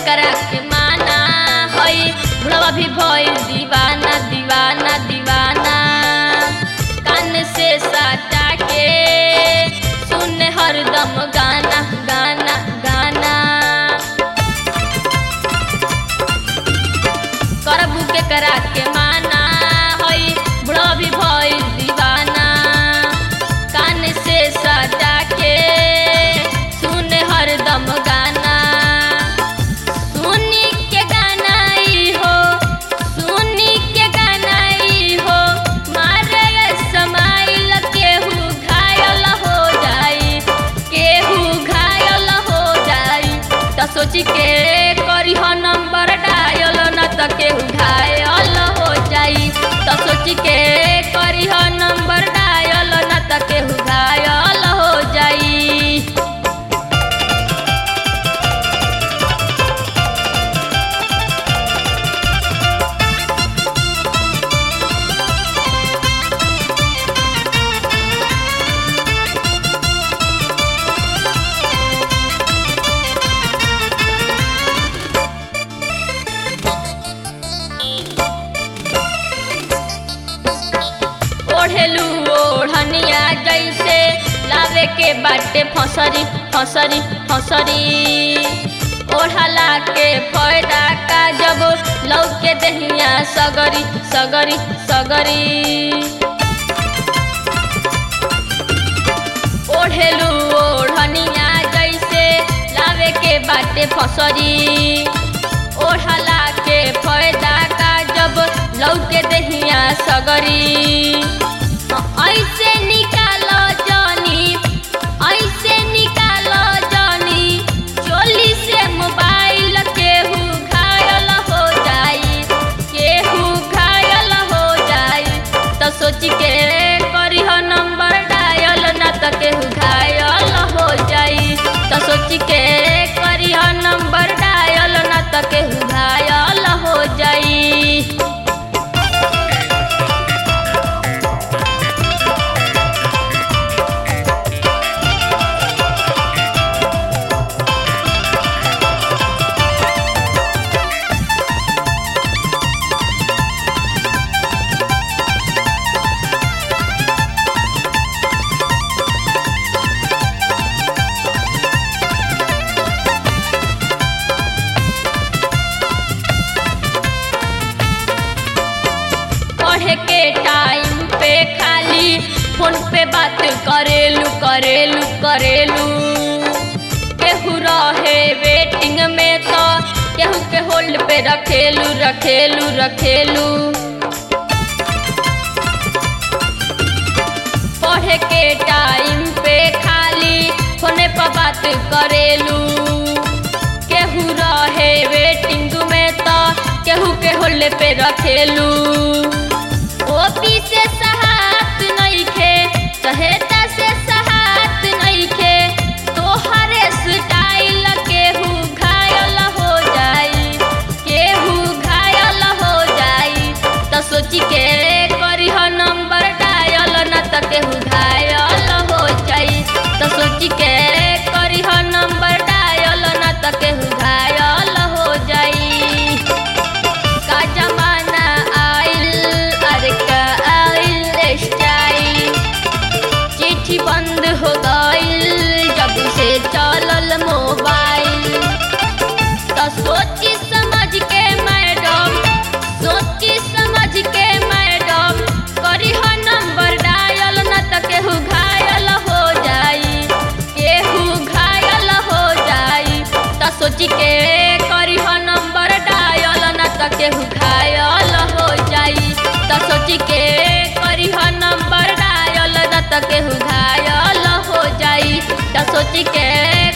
करा के माना हई बुढ़वा भी भइल दीवाना दीवाना दीवाना कान से सटा के सुन हरदम गाना गाना गाना करबू के करा के माना हई बुढ़वा भी भइल दीवाना कान से सटा के सुन हरदम गाना सुनी के गाना ई हो सुनी के गाना ई हो मारे समाइल केहू घायल हो जाई केहू घायल हो जाई त सोची के करी हो नंबर डायल न त केहू घायल हो जाई त सोची के करी हो नंबर डायल न त केहू घायल हो जाई ओढ़ेलू ओढ़निया जैसे लावे के बाटे फसरी फसरी फसरी ओढ़ला के फायदा का जब लौके दहिया सगरी सगरी सगरी ओढ़ेलू ओढ़निया जैसे लावे के बाटे फसरी ओढ़ला के फायदा का जब लौके दहिया सगरी ऐसे निकालो जानी ऐसे निकालो जानी चोली से मोबाइल केहू घायल हो जाई केहू घायल हो जाई त सोच के करी हो नंबर डायल न त केहू घायल हो जाई त सोच के करी हो नंबर डायल न त केहू घायल हो जाई पढ़े के टाइम पे खाली फोन पे बात करेलू करेलू करेलू केहू रहे वेटिंग में तो केहू के होल्ड पे रखेलू रखेलू रखेलू पढ़े के टाइम पे खाली फोने पर बात करेलू केहू रहे वेटिंग में तो केहू के होल्ड पे रखेलू ओपी से सहात नइखे सहेता से सहात नइखे तोहरे स्टाइल केहू घायल हो जाई केहू घायल हो जाई त सोची के करी हो नंबर डायल न त केहू घायल हो जाई त सोची के करी हो नंबर डायल न त केहू घायल हो जाई का जमाना आइल अरे का आइल स्टाइल चिट्ठी बंद हो गइल जब से चलल मोबाइल तो सोची समझ के मैडम सोची समझ के मैडम करी हो नंबर डायल न त केहू घायल हो जाई केहू घायल हो जाई त सोची के करी हो नंबर डायल न त केहू घायल हो जाई त सोची के करी हो नंबर डायल न त केहू घायल हो जाई त सोची के